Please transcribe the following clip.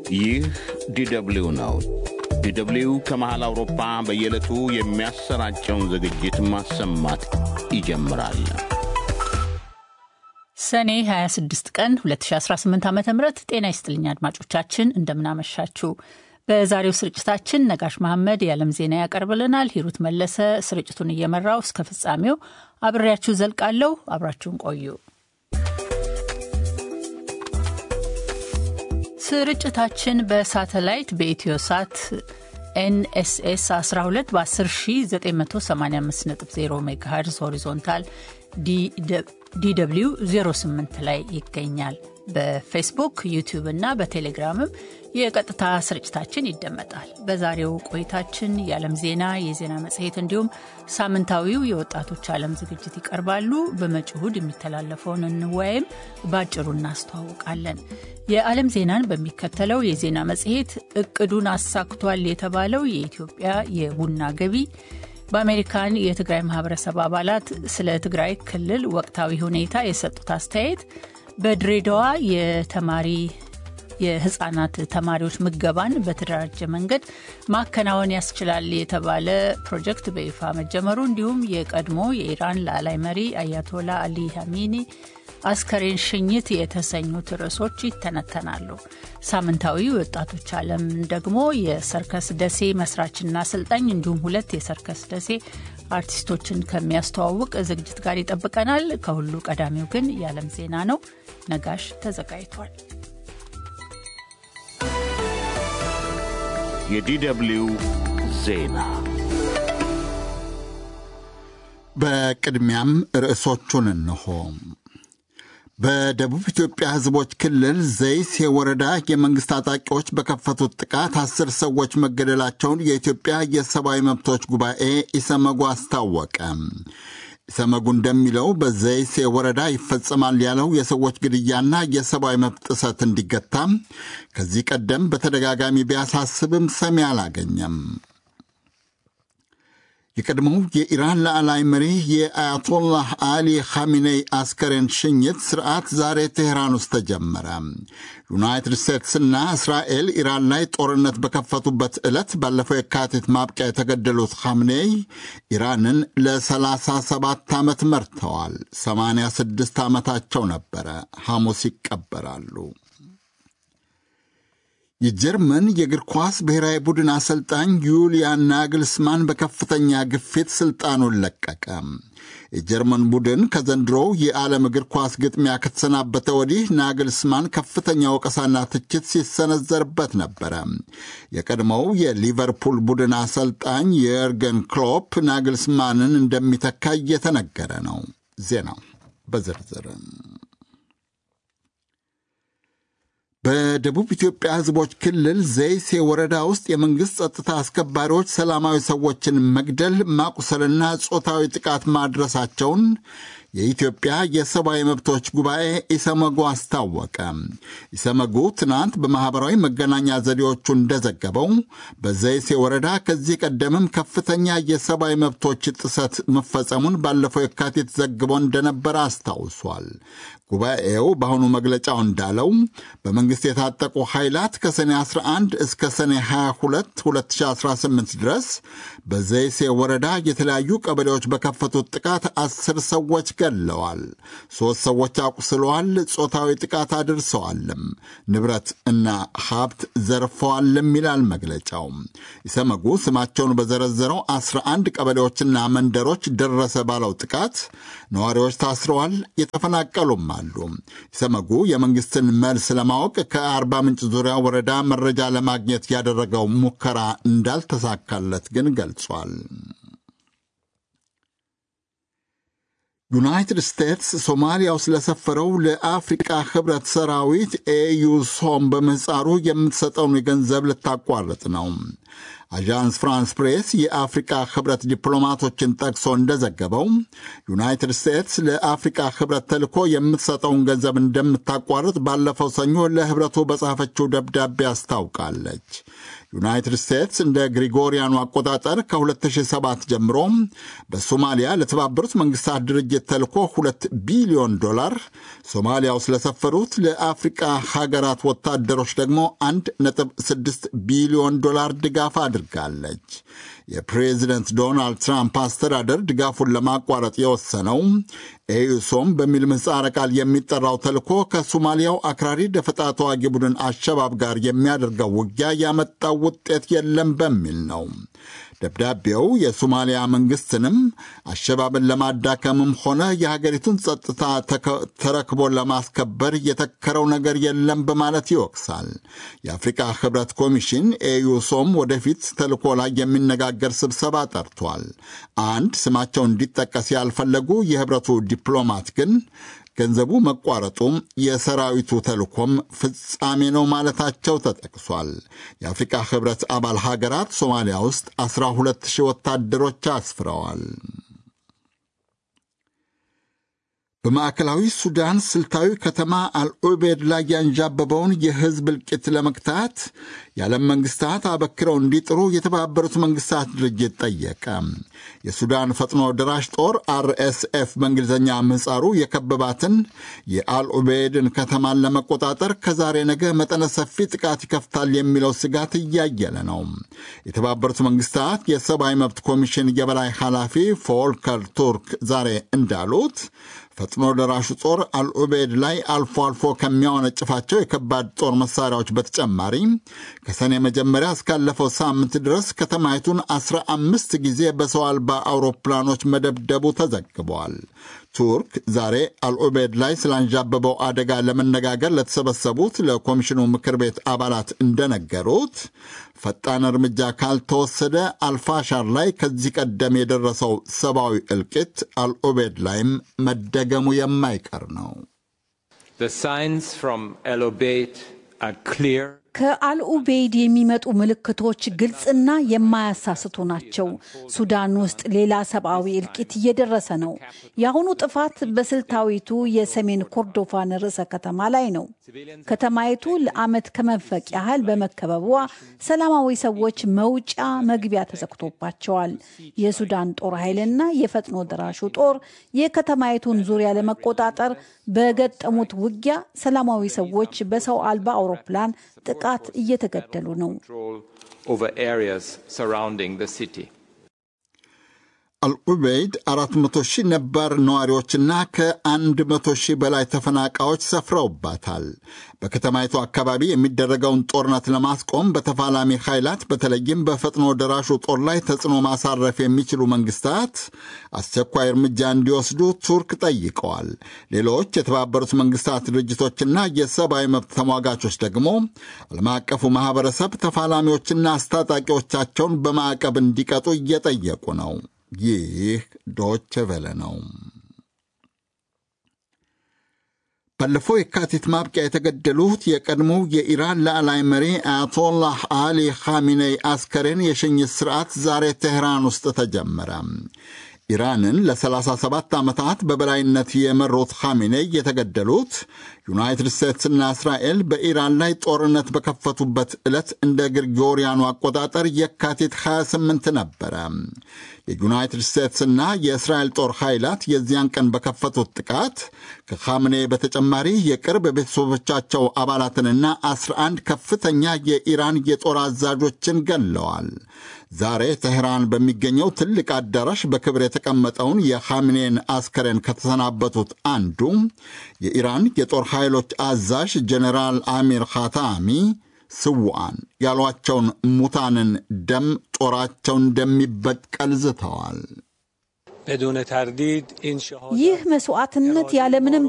ይህ ዲደብሊው ነው። ዲደብሊው ከመሃል አውሮፓ በየዕለቱ የሚያሰራጨውን ዝግጅት ማሰማት ይጀምራል። ሰኔ 26 ቀን 2018 ዓ ም ጤና ይስጥልኝ አድማጮቻችን፣ እንደምናመሻችሁ። በዛሬው ስርጭታችን ነጋሽ መሐመድ የዓለም ዜና ያቀርብልናል። ሂሩት መለሰ ስርጭቱን እየመራው እስከ ፍጻሜው አብሬያችሁ ዘልቃለሁ። አብራችሁን ቆዩ። ስርጭታችን በሳተላይት በኢትዮ ሳት ኤንኤስኤስ 12 በ10985.0 ሜጋሄርዝ ሆሪዞንታል ዲw 08 ላይ ይገኛል። በፌስቡክ ዩቲዩብ እና በቴሌግራምም የቀጥታ ስርጭታችን ይደመጣል። በዛሬው ቆይታችን የዓለም ዜና፣ የዜና መጽሔት እንዲሁም ሳምንታዊው የወጣቶች ዓለም ዝግጅት ይቀርባሉ። በመጪው እሁድ የሚተላለፈውን እንወያይም በአጭሩ እናስተዋውቃለን። የዓለም ዜናን በሚከተለው የዜና መጽሔት እቅዱን አሳክቷል የተባለው የኢትዮጵያ የቡና ገቢ በአሜሪካን የትግራይ ማህበረሰብ አባላት ስለ ትግራይ ክልል ወቅታዊ ሁኔታ የሰጡት አስተያየት፣ በድሬዳዋ የተማሪ የህጻናት ተማሪዎች ምገባን በተደራጀ መንገድ ማከናወን ያስችላል የተባለ ፕሮጀክት በይፋ መጀመሩ፣ እንዲሁም የቀድሞ የኢራን ላዕላይ መሪ አያቶላ አሊ ሀሚኒ አስከሬን ሽኝት የተሰኙት ርዕሶች ይተነተናሉ። ሳምንታዊ ወጣቶች ዓለም ደግሞ የሰርከስ ደሴ መስራችና አሰልጣኝ እንዲሁም ሁለት የሰርከስ ደሴ አርቲስቶችን ከሚያስተዋውቅ ዝግጅት ጋር ይጠብቀናል። ከሁሉ ቀዳሚው ግን የዓለም ዜና ነው። ነጋሽ ተዘጋጅቷል። የዲደብሊው ዜና በቅድሚያም ርዕሶቹን እንሆ። በደቡብ ኢትዮጵያ ሕዝቦች ክልል ዘይሴ ወረዳ የመንግሥት ታጣቂዎች በከፈቱት ጥቃት አስር ሰዎች መገደላቸውን የኢትዮጵያ የሰብአዊ መብቶች ጉባኤ ኢሰመጉ አስታወቀ። ኢሰመጉ እንደሚለው በዘይሴ ወረዳ ይፈጸማል ያለው የሰዎች ግድያና የሰብአዊ መብት ጥሰት እንዲገታ ከዚህ ቀደም በተደጋጋሚ ቢያሳስብም ሰሚ አላገኘም። የቀድሞው የኢራን ላዕላይ መሪ የአያቶላህ አሊ ኻሚኔይ አስከሬን ሽኝት ስርዓት ዛሬ ቴህራን ውስጥ ተጀመረ። ዩናይትድ ስቴትስና እስራኤል ኢራን ላይ ጦርነት በከፈቱበት ዕለት ባለፈው የካቲት ማብቂያ የተገደሉት ኻሚኔይ ኢራንን ለ37 ዓመት መርተዋል። 86 ዓመታቸው ነበረ። ሐሙስ ይቀበራሉ። የጀርመን የእግር ኳስ ብሔራዊ ቡድን አሰልጣኝ ዩሊያን ናግልስማን በከፍተኛ ግፊት ስልጣኑን ለቀቀ። የጀርመን ቡድን ከዘንድሮው የዓለም እግር ኳስ ግጥሚያ ከተሰናበተ ወዲህ ናግልስማን ከፍተኛ ወቀሳና ትችት ሲሰነዘርበት ነበረ። የቀድሞው የሊቨርፑል ቡድን አሰልጣኝ የርገን ክሎፕ ናግልስማንን እንደሚተካ እየተነገረ ነው። ዜናው በዝርዝር በደቡብ ኢትዮጵያ ሕዝቦች ክልል ዘይሴ ወረዳ ውስጥ የመንግሥት ጸጥታ አስከባሪዎች ሰላማዊ ሰዎችን መግደል፣ ማቁሰልና ጾታዊ ጥቃት ማድረሳቸውን የኢትዮጵያ የሰብአዊ መብቶች ጉባኤ ኢሰመጉ አስታወቀ። ኢሰመጉ ትናንት በማኅበራዊ መገናኛ ዘዴዎቹ እንደዘገበው በዘይሴ ወረዳ ከዚህ ቀደምም ከፍተኛ የሰብአዊ መብቶች ጥሰት መፈጸሙን ባለፈው የካቲት ዘግቦ እንደነበረ አስታውሷል። ጉባኤው በአሁኑ መግለጫው እንዳለው በመንግሥት የታጠቁ ኃይላት ከሰኔ 11 እስከ ሰኔ 22 2018 ድረስ በዘይሴ ወረዳ የተለያዩ ቀበሌዎች በከፈቱት ጥቃት አስር ሰዎች ገድለዋል፣ ሦስት ሰዎች አቁስለዋል፣ ጾታዊ ጥቃት አድርሰዋልም፣ ንብረት እና ሀብት ዘርፈዋልም ይላል መግለጫው። ኢሰመጉ ስማቸውን በዘረዘረው 11 ቀበሌዎችና መንደሮች ደረሰ ባለው ጥቃት ነዋሪዎች ታስረዋል፣ የተፈናቀሉም አሉ። ኢሰመጉ የመንግስትን መልስ ለማወቅ ከአርባ ምንጭ ዙሪያ ወረዳ መረጃ ለማግኘት ያደረገው ሙከራ እንዳልተሳካለት ግን ገልጿል። ዩናይትድ ስቴትስ ሶማሊያ ውስጥ ለሰፈረው ለአፍሪቃ ህብረት ሰራዊት ኤዩሶም በምህፃሩ የምትሰጠውን ገንዘብ ልታቋርጥ ነው። አዣንስ ፍራንስ ፕሬስ የአፍሪቃ ህብረት ዲፕሎማቶችን ጠቅሶ እንደዘገበው ዩናይትድ ስቴትስ ለአፍሪቃ ህብረት ተልኮ የምትሰጠውን ገንዘብ እንደምታቋርጥ ባለፈው ሰኞ ለህብረቱ በጻፈችው ደብዳቤ አስታውቃለች። ዩናይትድ ስቴትስ እንደ ግሪጎሪያኑ አቆጣጠር ከ2007 ጀምሮ በሶማሊያ ለተባበሩት መንግስታት ድርጅት ተልኮ 2 ቢሊዮን ዶላር፣ ሶማሊያ ውስጥ ለሰፈሩት ለአፍሪቃ ሀገራት ወታደሮች ደግሞ 1.6 ቢሊዮን ዶላር ድጋፍ አድርጋለች። የፕሬዚደንት ዶናልድ ትራምፕ አስተዳደር ድጋፉን ለማቋረጥ የወሰነው ኤዩሶም በሚል ምህጻረ ቃል የሚጠራው ተልኮ ከሶማሊያው አክራሪ ደፈጣ ተዋጊ ቡድን አሸባብ ጋር የሚያደርገው ውጊያ ያመጣው ውጤት የለም በሚል ነው። ደብዳቤው የሶማሊያ መንግስትንም አሸባብን ለማዳከምም ሆነ የሀገሪቱን ጸጥታ ተረክቦ ለማስከበር የተከረው ነገር የለም በማለት ይወቅሳል። የአፍሪካ ህብረት ኮሚሽን ኤዩሶም ወደፊት ተልኮ ላይ የሚነጋገር ስብሰባ ጠርቷል። አንድ ስማቸው እንዲጠቀስ ያልፈለጉ የህብረቱ ዲፕሎማት ግን ገንዘቡ መቋረጡም የሰራዊቱ ተልኮም ፍጻሜ ነው ማለታቸው ተጠቅሷል። የአፍሪካ ህብረት አባል ሀገራት ሶማሊያ ውስጥ 12 ሺህ ወታደሮች አስፍረዋል። በማዕከላዊ ሱዳን ስልታዊ ከተማ አልዑቤድ ላይ ያንዣበበውን የህዝብ እልቂት ለመግታት የዓለም መንግስታት አበክረው እንዲጥሩ የተባበሩት መንግስታት ድርጅት ጠየቀ። የሱዳን ፈጥኖ ደራሽ ጦር አርኤስኤፍ በእንግሊዝኛ ምህጻሩ የከበባትን የአልዑቤድን ከተማን ለመቆጣጠር ከዛሬ ነገ መጠነ ሰፊ ጥቃት ይከፍታል የሚለው ስጋት እያየለ ነው። የተባበሩት መንግስታት የሰብአዊ መብት ኮሚሽን የበላይ ኃላፊ ፎልከር ቱርክ ዛሬ እንዳሉት ፈጥኖ ደራሹ ጦር አልዑቤድ ላይ አልፎ አልፎ ከሚያወነጭፋቸው የከባድ ጦር መሳሪያዎች በተጨማሪ ከሰኔ መጀመሪያ እስካለፈው ሳምንት ድረስ ከተማይቱን አስራ አምስት ጊዜ በሰው አልባ አውሮፕላኖች መደብደቡ ተዘግበዋል። ቱርክ ዛሬ አልዑቤድ ላይ ስላንዣበበው አደጋ ለመነጋገር ለተሰበሰቡት ለኮሚሽኑ ምክር ቤት አባላት እንደነገሩት ፈጣን እርምጃ ካልተወሰደ አልፋሻር ላይ ከዚህ ቀደም የደረሰው ሰብአዊ እልቂት አልዑቤድ ላይም መደገሙ የማይቀር ነው። ከአልኡቤይድ የሚመጡ ምልክቶች ግልጽና የማያሳስቱ ናቸው። ሱዳን ውስጥ ሌላ ሰብአዊ እልቂት እየደረሰ ነው። የአሁኑ ጥፋት በስልታዊቱ የሰሜን ኮርዶፋን ርዕሰ ከተማ ላይ ነው። ከተማይቱ ለዓመት ከመንፈቅ ያህል በመከበቧ ሰላማዊ ሰዎች መውጫ መግቢያ ተዘግቶባቸዋል። የሱዳን ጦር ኃይልና የፈጥኖ ደራሹ ጦር የከተማይቱን ዙሪያ ለመቆጣጠር በገጠሙት ውጊያ ሰላማዊ ሰዎች በሰው አልባ አውሮፕላን ጥቃት እየተገደሉ ነው። አልዑበይድ 400 ሺህ ነባር ነዋሪዎችና ከ100 ሺህ በላይ ተፈናቃዮች ሰፍረውባታል። በከተማይቱ አካባቢ የሚደረገውን ጦርነት ለማስቆም በተፋላሚ ኃይላት በተለይም በፈጥኖ ደራሹ ጦር ላይ ተጽዕኖ ማሳረፍ የሚችሉ መንግስታት አስቸኳይ እርምጃ እንዲወስዱ ቱርክ ጠይቀዋል። ሌሎች የተባበሩት መንግስታት ድርጅቶችና የሰብአዊ መብት ተሟጋቾች ደግሞ ዓለም አቀፉ ማኅበረሰብ ተፋላሚዎችና አስታጣቂዎቻቸውን በማዕቀብ እንዲቀጡ እየጠየቁ ነው። ይህ ዶች ቬለ ነው። ባለፈው የካቲት ማብቂያ የተገደሉት የቀድሞው የኢራን ላዕላይ መሪ አያቶላህ አሊ ኻሚኔይ አስከሬን የሽኝት ሥርዓት ዛሬ ቴህራን ውስጥ ተጀመረ። ኢራንን ለ37 ዓመታት በበላይነት የመሩት ኻሚኔይ የተገደሉት ዩናይትድ ስቴትስና እስራኤል በኢራን ላይ ጦርነት በከፈቱበት ዕለት እንደ ግሪጎሪያኑ አቆጣጠር የካቲት 28 ነበረ። የዩናይትድ ስቴትስና የእስራኤል ጦር ኃይላት የዚያን ቀን በከፈቱት ጥቃት ከኻምኔ በተጨማሪ የቅርብ ቤተሰቦቻቸው አባላትንና 11 ከፍተኛ የኢራን የጦር አዛዦችን ገለዋል። ዛሬ teህራን በሚገኘው ትልቅ አዳራሽ በክብር የተቀመጠውን የኻምኔን አስከሬን ከተሰናበቱት አንዱ የኢራን የጦር ኃይሎች አዛዥ ጀኔራል አሚር ኻታሚ ስውዓን ያሏቸውን ሙታንን ደም ጦራቸው እንደሚበቀል ዝተዋል። ይህ መስዋዕትነት ያለምንም